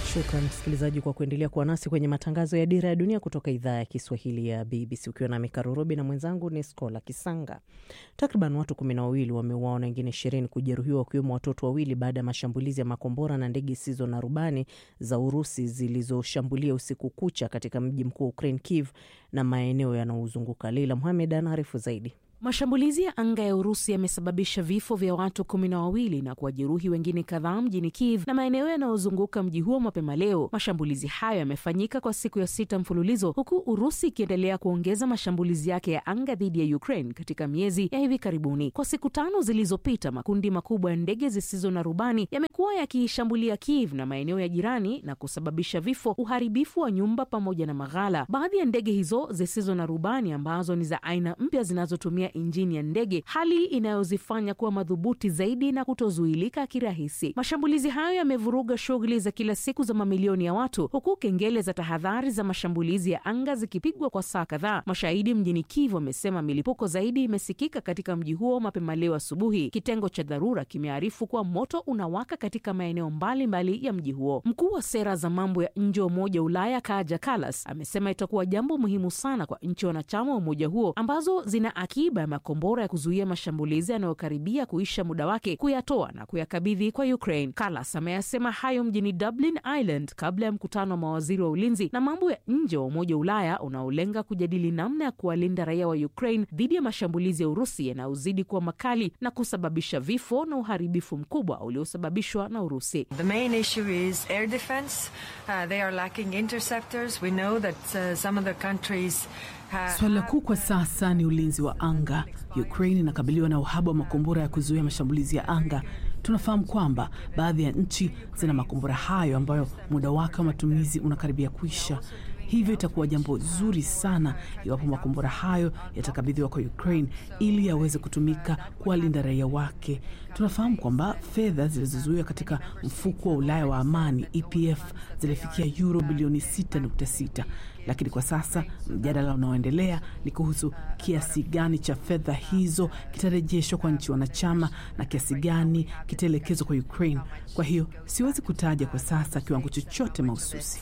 Shukran msikilizaji kwa kuendelea kuwa nasi kwenye matangazo ya Dira ya Dunia kutoka idhaa ya Kiswahili ya BBC ukiwa nami Karurobi na mwenzangu ni Skola Kisanga. Takriban watu kumi na wawili wameuawa na wengine ishirini kujeruhiwa wakiwemo watoto wawili baada ya mashambulizi ya makombora na ndege zisizo na rubani za Urusi zilizoshambulia usiku kucha katika mji mkuu wa Ukraine, Kiev na maeneo yanayozunguka. Leila Muhamed anaarifu zaidi. Mashambulizi ya anga ya Urusi yamesababisha vifo vya watu kumi na wawili na kuwajeruhi wengine kadhaa mjini Kiev na maeneo yanayozunguka mji huo mapema leo. Mashambulizi hayo yamefanyika kwa siku ya sita mfululizo, huku Urusi ikiendelea kuongeza mashambulizi yake ya anga dhidi ya Ukraine katika miezi ya hivi karibuni. Kwa siku tano zilizopita, makundi makubwa ya ndege zisizo na rubani yamekuwa yakiishambulia Kiev na maeneo ya jirani na kusababisha vifo, uharibifu wa nyumba pamoja na maghala. Baadhi ya ndege hizo zisizo na rubani ambazo ni za aina mpya zinazotumia injini ya ndege, hali inayozifanya kuwa madhubuti zaidi na kutozuilika kirahisi. Mashambulizi hayo yamevuruga shughuli za kila siku za mamilioni ya watu, huku kengele za tahadhari za mashambulizi ya anga zikipigwa kwa saa kadhaa. Mashahidi mjini Kiev wamesema milipuko zaidi imesikika katika mji huo mapema leo asubuhi. Kitengo cha dharura kimearifu kuwa moto unawaka katika maeneo mbalimbali ya mji huo. Mkuu wa sera za mambo ya nje wa Umoja wa Ulaya Kaja Kallas amesema itakuwa jambo muhimu sana kwa nchi wanachama wa umoja huo ambazo zina akiba ya makombora ya kuzuia mashambulizi yanayokaribia kuisha muda wake kuyatoa na kuyakabidhi kwa Ukraine. Kallas ameyasema hayo mjini Dublin, Ireland, kabla ya mkutano wa mawaziri wa ulinzi na mambo ya nje wa Umoja wa Ulaya unaolenga kujadili namna ya kuwalinda raia wa Ukraine dhidi ya mashambulizi ya Urusi yanayozidi kuwa makali na kusababisha vifo na uharibifu mkubwa uliosababishwa na Urusi. The main issue is air defense. Uh, they are lacking interceptors. We know that uh, some of the countries Swala kuu kwa sasa ni ulinzi wa anga. Ukraine inakabiliwa na uhaba wa makombora ya kuzuia mashambulizi ya anga. Tunafahamu kwamba baadhi ya nchi zina makombora hayo ambayo muda wake wa matumizi unakaribia kuisha. Hivyo itakuwa jambo zuri sana iwapo makombora hayo yatakabidhiwa kwa Ukraine ili yaweze kutumika kuwalinda raia wake. Tunafahamu kwamba fedha zilizozuiwa katika mfuko wa Ulaya wa amani EPF zilifikia euro bilioni 6.6 lakini kwa sasa mjadala unaoendelea ni kuhusu kiasi gani cha fedha hizo kitarejeshwa kwa nchi wanachama na kiasi gani kitaelekezwa kwa Ukraine. Kwa hiyo siwezi kutaja kwa sasa kiwango chochote mahususi.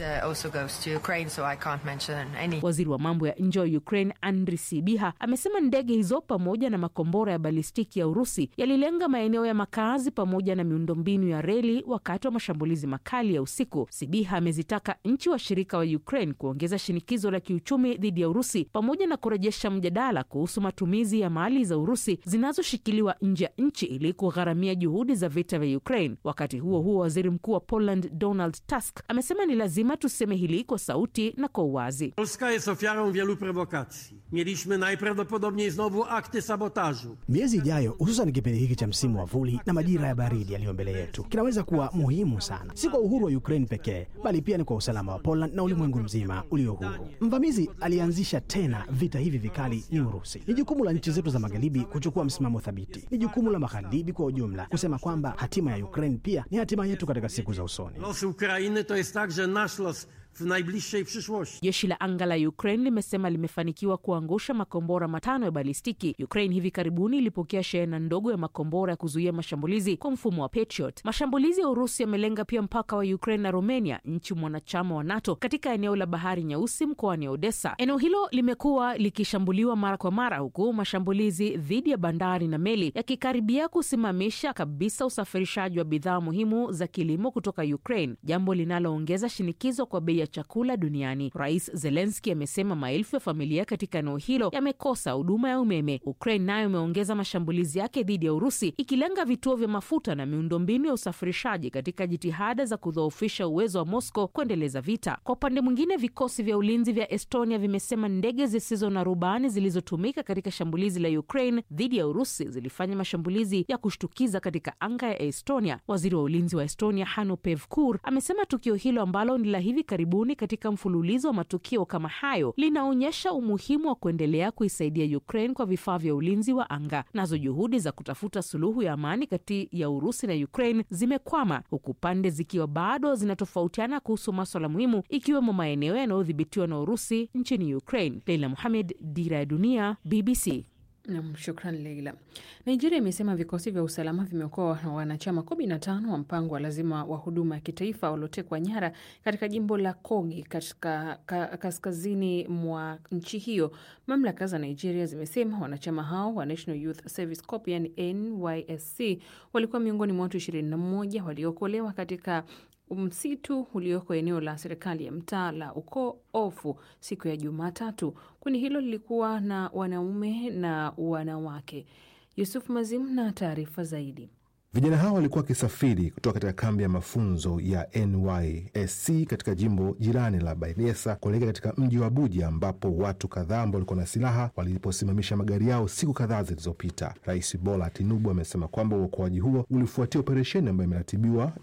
Waziri wa mambo ya nje wa Ukraine Andri Sibiha amesema ndege hizo pamoja na makombora ya balistiki ya Urusi yalilenga maeneo ya makazi pamoja na miundombinu ya reli wakati wa mashambulizi makali ya usiku. Sibiha amezitaka nchi washirika wa Ukraine kuongeza shinikizo la kiuchumi dhidi ya Urusi pamoja na kurejesha mjadala kuhusu matumizi ya mali za Urusi zinazoshikiliwa nje ya nchi ili kugharamia juhudi za vita vya Ukraine. Wakati huo huo, waziri mkuu wa Poland Donald Tusk amesema ni lazima tuseme hili kwa sauti na kwa uwazi. Polska jest ofiarą wielu prowokacji. Mieliśmy najprawdopodobniej znowu akty sabotażu. Miezi ijayo, hususan kipindi hiki cha msimu wa vuli na majira ya baridi yaliyo mbele yetu, kinaweza kuwa muhimu sana, si kwa uhuru wa Ukraine pekee, bali pia ni kwa usalama wa Poland na ulimwengu mzima ulio huru. Mvamizi alianzisha tena vita hivi vikali ni Urusi. Ni jukumu la nchi zetu za magharibi kuchukua msimamo thabiti. Ni jukumu la magharibi kwa ujumla kusema kwamba hatima ya Ukraine pia ni hatima yetu katika siku za usoni. Losy Ukrainy to jest także nasz los w najbliższej przyszłości. Jeshi la anga la Ukraine limesema limefanikiwa kuangusha makombora matano ya balistiki. Ukraine hivi karibuni ilipokea shehena ndogo ya makombora ya kuzuia mashambulizi kwa mfumo wa Patriot. Mashambulizi ya Urusi yamelenga pia mpaka wa Ukraine na Romania, nchi mwanachama wa NATO, katika eneo la bahari Nyeusi mkoani Odessa. Eneo hilo limekuwa likishambuliwa mara kwa mara, huku mashambulizi dhidi ya bandari na meli yakikaribia kusimamisha kabisa usafirishaji wa bidhaa muhimu za kilimo kutoka Ukraine, jambo linaloongeza shinikizo kwa bei ya chakula duniani. Rais Zelenski amesema maelfu ya familia katika eneo hilo yamekosa huduma ya umeme. Ukraine nayo imeongeza mashambulizi yake dhidi ya Urusi, ikilenga vituo vya mafuta na miundombinu ya usafirishaji katika jitihada za kudhoofisha uwezo wa Moscow kuendeleza vita. Kwa upande mwingine, vikosi vya ulinzi vya Estonia vimesema ndege zisizo na rubani zilizotumika katika shambulizi la Ukraine dhidi ya Urusi zilifanya mashambulizi ya kushtukiza katika anga ya Estonia. Waziri wa ulinzi wa Estonia Hanno Pevkur amesema tukio hilo ambalo ni la hivi karibuni katika mfululizo wa matukio kama hayo linaonyesha umuhimu wa kuendelea kuisaidia Ukraine kwa vifaa vya ulinzi wa anga. Nazo juhudi za kutafuta suluhu ya amani kati ya Urusi na Ukraine zimekwama huku pande zikiwa bado zinatofautiana kuhusu maswala muhimu ikiwemo maeneo yanayodhibitiwa na Urusi nchini Ukraine. Leila Muhamed, Dira ya Dunia, BBC. Nam, shukran Leila. Nigeria imesema vikosi vya usalama vimeokoa wanachama 15 wa mpango wa lazima wa huduma ya kitaifa waliotekwa nyara katika jimbo la Kogi katika ka, kaskazini mwa nchi hiyo. Mamlaka za Nigeria zimesema wanachama hao wa National Youth Service Corps yani NYSC walikuwa miongoni mwa watu 21 waliookolewa katika msitu ulioko eneo la serikali ya mtaa la Uko Ofu siku ya Jumatatu. Kundi hilo lilikuwa na wanaume na wanawake. Yusuf Mazim na taarifa zaidi. Vijana hao walikuwa wakisafiri kutoka katika kambi ya mafunzo ya NYSC katika jimbo jirani la Bayelsa kuelekea katika mji wa Abuja, ambapo watu kadhaa ambao walikuwa na silaha waliposimamisha magari yao siku kadhaa zilizopita. Rais Bola Tinubu amesema kwamba uokoaji huo ulifuatia operesheni ambayo imeratibiwa